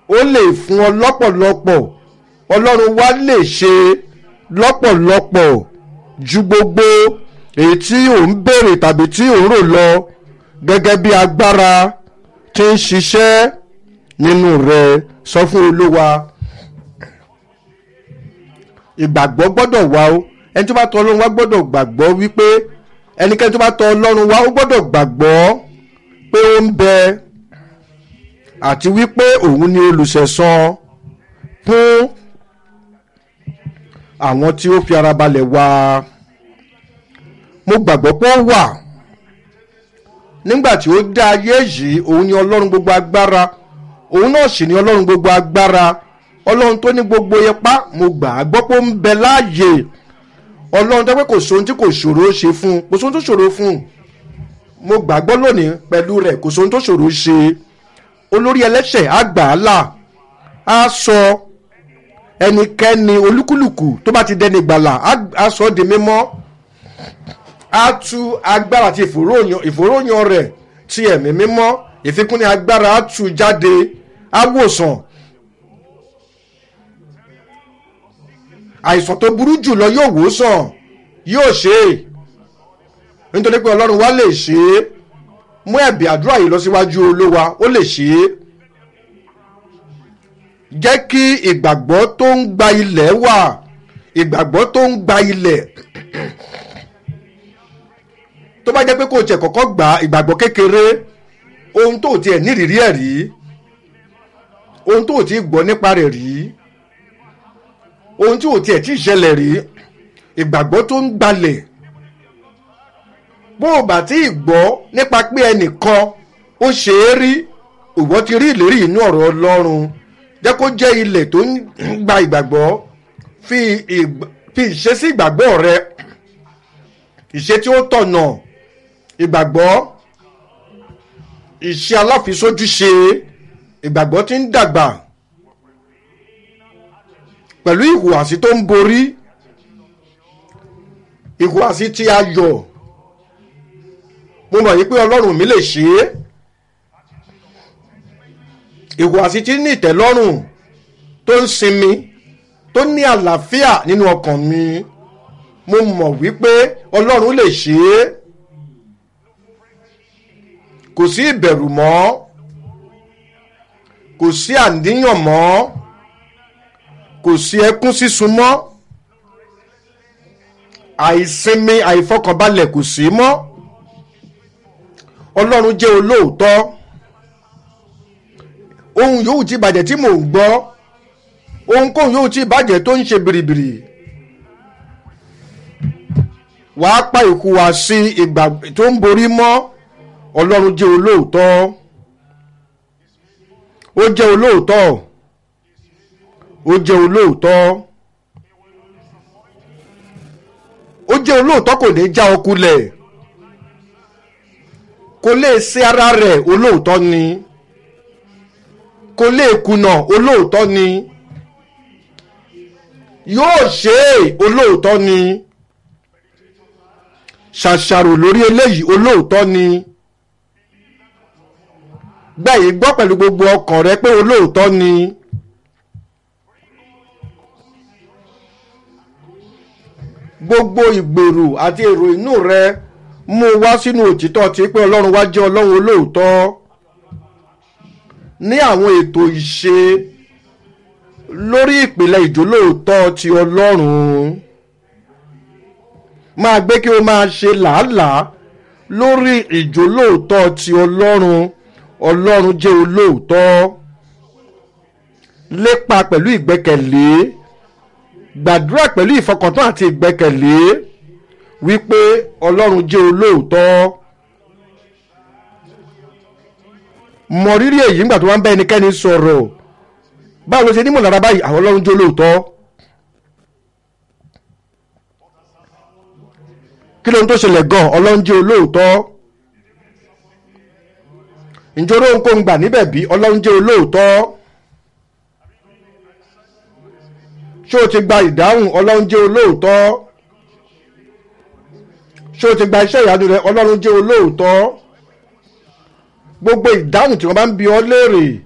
ó lè fún ọ lọ́pọ̀lọpọ̀ ọlọ́run wa lè ṣe lọ́pọ̀lọpọ̀ ju gbogbo èyí tí ò ń béèrè tàbí tí ò ń rò lọ gẹ́gẹ́ bí agbára tí ń ṣiṣẹ́ nínú rẹ sọ fún olúwa ìgbàgbọ́ gbọ́dọ̀ wá o ẹni tó bá tọ̀ ọlọ́run wá gbọ́dọ̀ gbàgbọ́ wípé ẹnikẹ́ni tó bá tọ̀ ọlọ́run wá ó gbọ́dọ̀ gbàgbọ́ pé ó ń bẹ àti wípé òun ni olùṣẹ̀san fún àwọn tí ó fi ara balẹ̀ wá mo gbàgbọ́ pé ó wà nígbà tí ó dá ayé yìí òun ni ọlọ́run gbogbo agbára òun náà sì ni ọlọ́run gbogbo agbára ọlọ́run tó ní gbogbo ipá mo gbà á gbọ́ pé ó ń bẹ láàyè ọlọ́run tó pé kò sóhun tí kò ṣòro ṣe fún un kò sóhun tó ṣòro fún un mo gbàgbọ́ lónìí pẹ̀lú rẹ̀ kò sóhun tó ṣòro ṣe olórí ẹlẹ́ṣẹ̀ á gbà á là á sọ ẹnikẹ́ni olúkúlùkù tó bá ti dẹni gbàlà á sọ ọ́ di mímọ́ á tú agbára àti ìfòròyàn rẹ̀ ti ẹ̀mí mímọ́ ìfikúnni agbára á tú jáde á wòsàn àìsàn tó burú jù lọ yóò wòsàn yóò ṣe é nítorí pé ọlọ́run wa lè ṣe é mú ẹ̀bì àdúrà yìí lọ síwájú olówa ó lè ṣe é jẹ́ kí ìgbàgbọ́ tó ń gba ilẹ̀ wà ìgbàgbọ́ tó ń gba ilẹ̀ tó bá jẹ́ pé kò tiẹ̀ kọ́kọ́ gba ìgbàgbọ́ kékeré ohun tó tiẹ̀ nírìírí ẹ̀ rí ohun tó ti gbọ́ nípa rẹ̀ rí ohun tí ò tiẹ̀ tí ì ṣẹlẹ̀ rí ìgbàgbọ́ tó ń gbalẹ̀ bó o bá tí ì gbọ́ nípa pé ẹnìkan ó ṣe é rí ìwọ ti rí ìlérí inú ọ̀rọ̀ ọlọ́run jẹ́ kó jẹ́ ilẹ̀ tó ń gba ìgbàgbọ́ fi ìṣesí ìgbàgbọ́ rẹ ìṣe tí ó tọ̀nà ìgbàgbọ́ ìṣe aláfisójúṣe ìgbàgbọ́ tí ń dàgbà pẹ̀lú ìhùwàsí tó ń borí ìhùwàsí tí a yọ̀ mo mọ̀ yí pé ọlọ́run mi lè ṣe é ìhùwàsí tí ní ìtẹ́lọ́rùn tó ń sinmi tó ní àlàáfíà nínú ọkàn mi mo mọ̀ wípé ọlọ́run lè ṣe é kò sí ìbẹ̀rù mọ́ kò sí àníyàn mọ́ kò sí ẹkún sísun mọ́ àìsinmi àìfọkànbalẹ̀ kò sí mọ́ ọlọ́run jẹ́ olóòótọ́ ohun yòówù tí ìbàjẹ́ tí mò ń gbọ́ ohunkóhun yòówù tí ìbàjẹ́ tó ń ṣe bìrìbìrì wàá pa ìhùwàsí ìgbà tó ń borí mọ́ ọlọ́run jẹ́ olóòótọ́ ó jẹ́ olóòótọ́ ó jẹ́ olóòótọ́ ó jẹ́ olóòótọ́ kò ní já ọkulẹ̀ kò lè ṣe ara rẹ̀ olóòótọ́ ni kò lè kùnà olóòótọ́ ni yóò ṣe é olóòótọ́ ni ṣàṣàrò lórí eléyìí olóòótọ́ ni gbẹ̀yìn gbọ́ pẹ̀lú gbogbo ọkàn rẹ pé olóòótọ́ ni. gbogbo ìgbèrò àti èrò inú rẹ mú wá sínú òtítọ́ tí pé ọlọ́run wá jẹ́ ọlọ́run olóòótọ́ ní àwọn ètò ìṣe lórí ìpìlẹ̀ ìjólóòótọ́ ti ọlọ́run máa gbé kí o máa ṣe làálàá lórí ìjólóòótọ́ ti ọlọ́run ọlọ́run jẹ́ olóòótọ́ lépa pẹ̀lú ìgbẹ́kẹ̀lé gbàdúrà pẹ̀lú ìfọkàntán àti ìgbẹ́kẹ̀lé wípé ọlọ́run jẹ́ olóòótọ́ mọ rírì èyí nígbà tó wá ń bá ẹnikẹ́ni sọ̀rọ̀ báwo ló ṣe nímọ̀ lára báyìí àwọn ọlọ́run jẹ́ olóòótọ́ kí ló ń tó ṣẹlẹ̀ gan ọlọ́run jẹ́ olóòótọ́ ìjọba ohunkóhun gbà níbẹ̀ bí ọlọ́run jẹ́ olóòótọ́ ṣé o ti gba ìdáhùn ọlọ́run jẹ́ olóòótọ́ ṣé o ti gba iṣẹ́ ìyanu rẹ ọlọ́run jẹ́ olóòótọ́ gbogbo ìdáhùn tí wọ́n bá ń bi ọ́ léèrè